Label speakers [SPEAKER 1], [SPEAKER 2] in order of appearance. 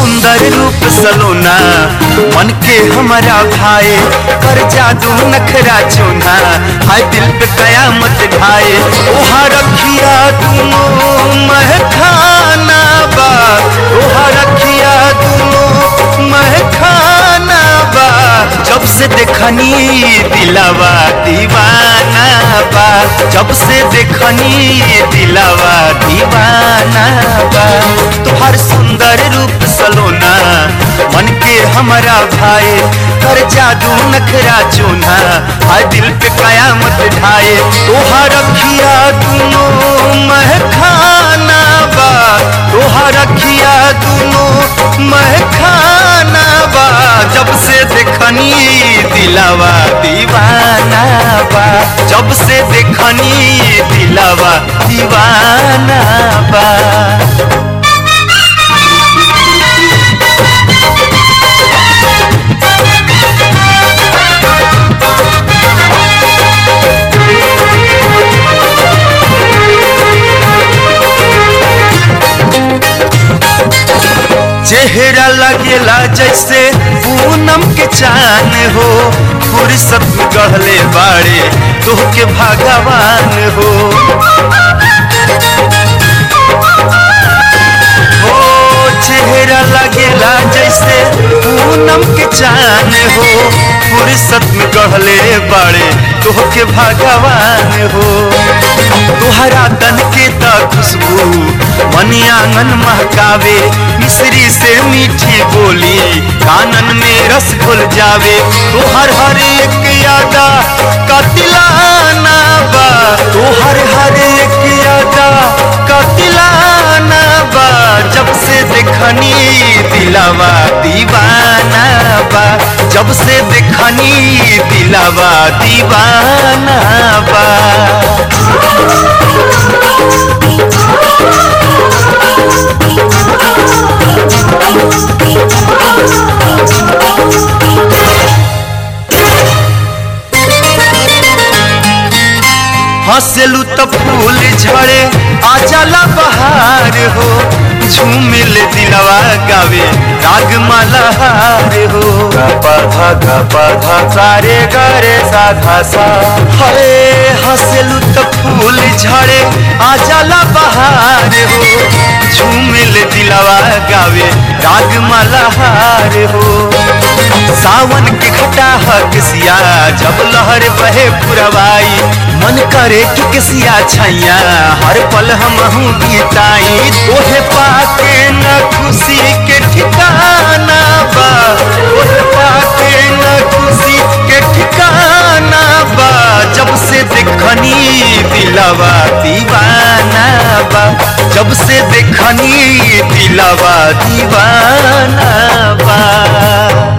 [SPEAKER 1] सुंदर रूप सलोना मन के हमारा भाई कर जादू नखरा चोना हाय दिल पे कयामत ढाए ओहा रखिया दोनों महखाना बा ओहा रखिया दोनों महखाना बा जब से देखनी दिलावा दीवाना बा जब से देखनी दिलावा दीवाना बा तुहार सुंदर रूप सलोना मन के हमारा भाई कर जादू नखरा चूना हाय दिल पे कयामत ढाए तोहार रखिया दोनों महखाना बा तोहार रखिया दोनों महखाना बा जब से देखनी दिलावा दीवाना बा जब से देखनी दिलावा दीवाना बा चेहरा लगेला जैसे पूनम के चान हो फुर्सत में गहले बाड़े तोह के भगवान हो हो चेहरा लगेला जैसे पूनम के चान हो फुर्सत में गहले बाड़े तोह के भगवान हो तुहरा तन के त खुशबू मनी आंगन महकावे मिश्री से मीठी बोली कानन में रस घुल जावे तोहर हर एक यादा कतिलाना बा तोहर हर एक यादा कतिलाना बा जब से देखनी दिलावा दीवाना बा जब से देखनी दिलावा दीवाना बा हंसलू तो फूल झड़े आ जाला बहार हो झूमिल दिलवा गावे राग मल्हार हो पधा गा पधा सारे गरे साधा सा हरे हंसलू तो फूल झड़े आ जाला बहार हो झूमिल दिलवा गावे राग मल्हार हो सावन के घटा किसिया जब लहर बहे पुरवाई मन करे कि किसिया छैया हर पल हम गीताई तोहे पाके न खुशी के ठिकाना बा तोहे पाके न खुशी के ठिकाना बा जब से देखनी दिलवा दीवाना बा जब से देखनी दिलवा दीवाना बा